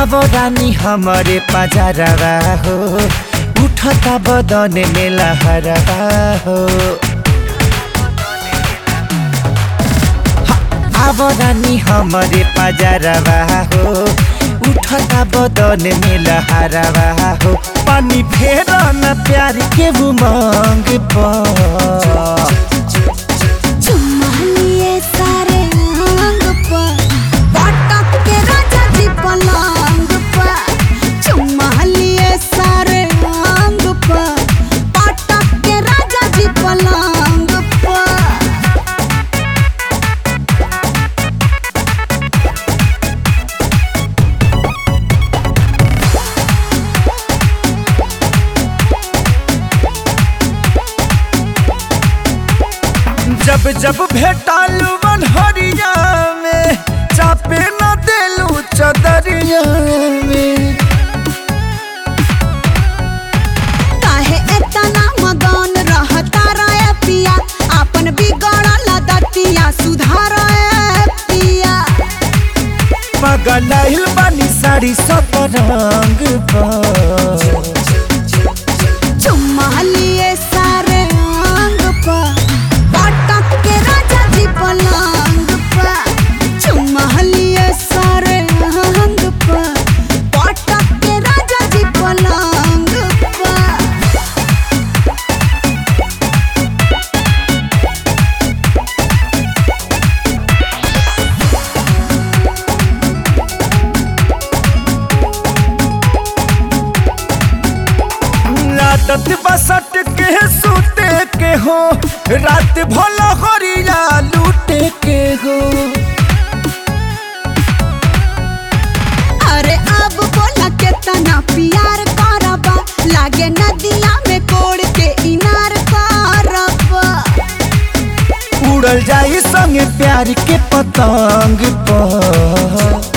अब रानी हमारे पजारवा हो उठता बदन में लहरवा हो अब रानी हमारे पजारवा हो उठता बदन में लहरवा हो पानी फेर न प्यार के उमंग पर चुम्मा लिए सारे अंग पर पटक के राजा जी पलंग पर चुम्मा लिए सारे अंग पर पटक के राजा जी पलंग पर जब जब भेटालू बनहरिया में चापे न देलू चदरिया में काहे एतना मगन रहता रे पिया अपन बिगड़ल दतिया सुधार पिया पगलाइल बानी साड़ी सब रंग पर चुम्मा लिए सारे अंग पर पटक के राजा जी पलंग पर चुम्मा लिए सारे अंग पर पटक के राजा जी पलंग पर आदत बसट के सूते के हो रात भला हरिया लूटे के हो अरे अब बोला के तना प्यार करबा लागे नदिया में कोड़ के इनार करबा उड़ल जाई संगे प्यार के पतंग पर